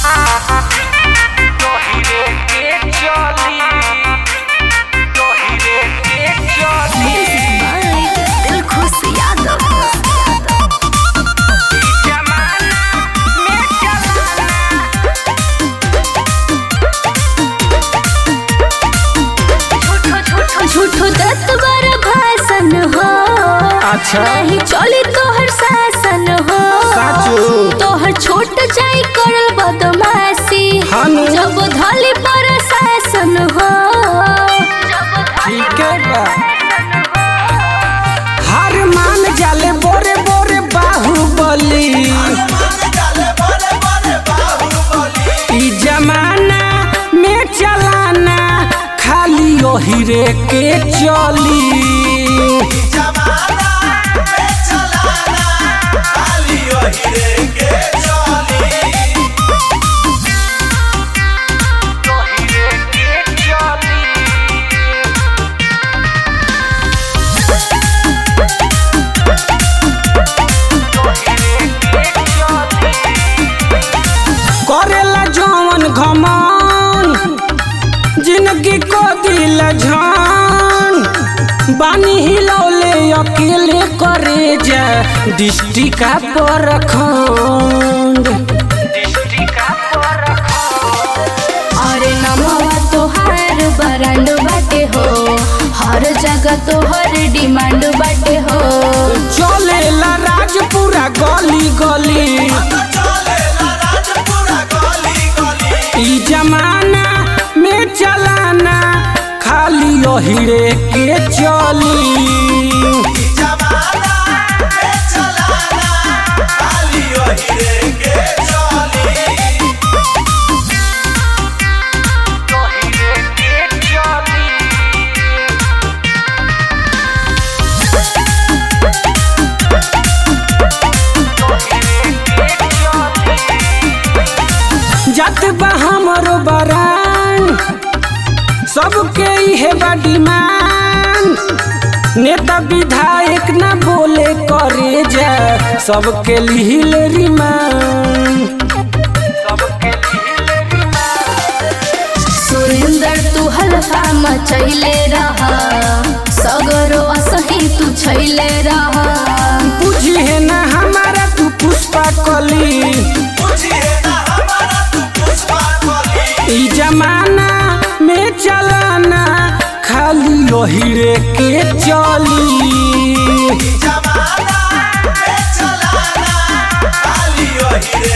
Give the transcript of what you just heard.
झूठो दस बार भाषण हो अच्छा। नहीं चली तोहर शासन हो साचो। तोहर छोट जाई करल बदमाशी हानु। जब धली पर शासन हो ठीक है बा हर मान जाले बोरे बोरे बाहुबली ई जमाना में चलाना खाली ओही रे के चली करेला जवन घमन जिंदगी को दिल झन बानी हिलौले अकेले करे जा दृष्टि का परखंड अरे नमवा तोहार बरांड बाटे हो हर जगह तोहर डिमांड बाटे हो चलेला राजपुरा गली गली ई जमाना में चलाना खाली ओहिरे के चली जत बा हमरो बरान सबके इहे बा डिमांड नेता विधायक ना बोले करे जा सबके लिहिल रिमांड सुरेंद्र तू हल्का मचैले रहा सगरो असही तू छैले रहा बुझिए ना हमारा तू पुष्पा कली ई जमाना में चलाना खाली ओहिरे के चली जमाना में चलाना खाली ओही रे